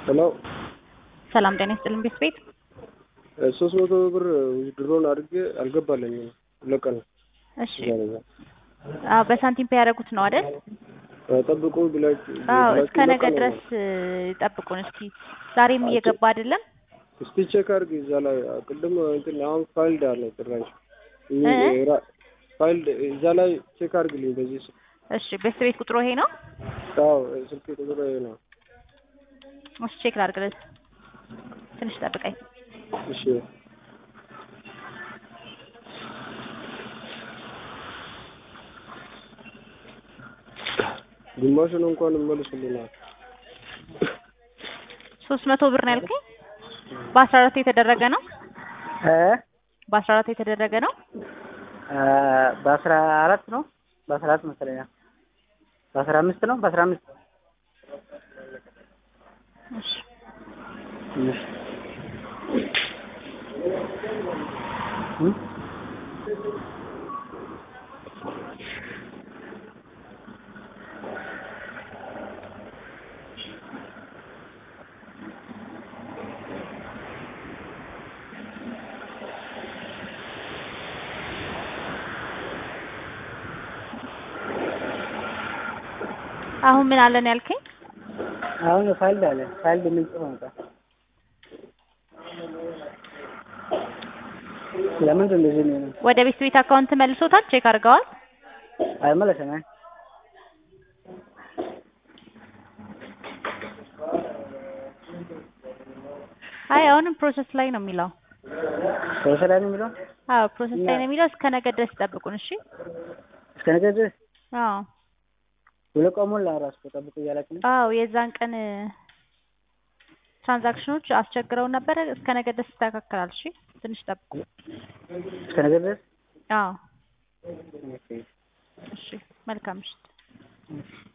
ሄሎ ሰላም ጤና ይስጥልን ቤት ቤት ሶስት መቶ ብር ድሮን አድርጌ አልገባለኝም። ሁለት ቀን ነው። እሺ እዛ ነው። አዎ በሳንቲም ፔ ያደረጉት ነው አይደል? ጠብቁ ብላችሁ አዎ ብላችሁ እስከ ሁለት ነገ ቀን ነው። ድረስ እ, ጠብቁን እስኪ። ዛሬም እየገባ አይደለም። እስቲ ቼክ አድርግ እዛ ላይ ቅድም እንትን አሁን ፋይልድ አለ ጭራሽ እ? ራ- ፋይልድ እዛ ላይ ቼክ አድርግልኝ በዚህ ስ- እሺ ቤት ቤት ቁጥሩ ይሄ ነው። አዎ ስልክ ቁጥር ይሄ ነው። እሺ ቼክ ላድርግልህ። ትንሽ ጠብቀኝ። እሺ ግማሹን እንኳን መልሱልናል። ሶስት መቶ ብር ነው ያልከኝ? በአስራ አራት የተደረገ ነው። እ በአስራ አራት የተደረገ ነው። አ በአስራ አራት ነው በአስራ አራት መሰለኝ በአስራ አምስት ነው በአስራ አምስት እሺ እሺ እ አሁን ምን አለን ያልከኝ? አሁን ፋይል አለ ፋይል ምን ጽፎ መጣ ለምንድን እንደዚህ ነው ወደ ቤት ቤት አካውንት መልሶታል። ቼክ አድርገዋል። አይመለሰም አይ አይ አሁንም ፕሮሰስ ላይ ነው የሚለው። ፕሮሰስ ላይ ነው የሚለው አዎ ፕሮሰስ ላይ ነው የሚለው። እስከ ነገ ድረስ ጠብቁን። እሺ እስከ ነገ ድረስ አዎ ሁለት ቀን ሞላ እራሱ እኮ ጠብቁ እያላችሁ ነው አዎ የዛን ቀን እ፣ ትራንዛክሽኖች አስቸግረው ነበረ። እስከ ነገ ድረስ ይስተካከላል። እሺ ትንሽ ጠብቁ። እስከ ነገ ድረስ አዎ ኦኬ እሺ መልካም ምሽት። እሺ